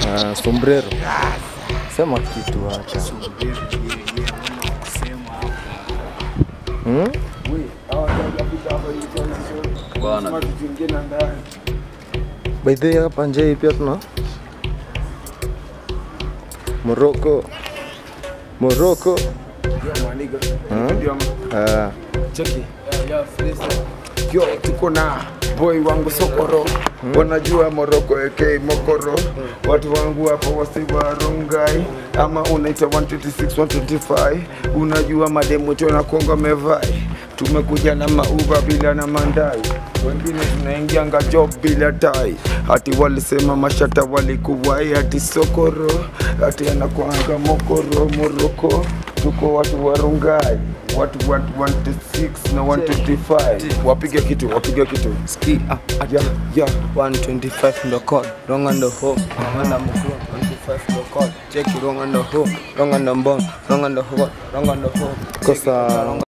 Ah, sombrero. Sema kitu hata. Hmm? Bwana. By the way, hapa nje hii pia tuna Morocco. Morocco. Ah, Cheki. Yo, tuko na boy wangu Sokoro wanajua Moroko AK Mokoro watu wangu hapo wasiwa Rongai ama unaita 126 125 unajua mademu tena Kongo mevai tumekuja na mauba bila na mandai wengine tunaingianga job bila tai hati walisema mashata walikuwai hati Sokoro hati anakuanga Mokoro Moroko tuko watu wa Rongai watu wa 126 na 125 wapige kitu wapige kitu Ski up at yeah, yeah. 125 ndo code, wrong on the home, wrong on the move, 125 ndo code, check it wrong on the home, wrong on the bone, wrong on the home, wrong on the home. kosa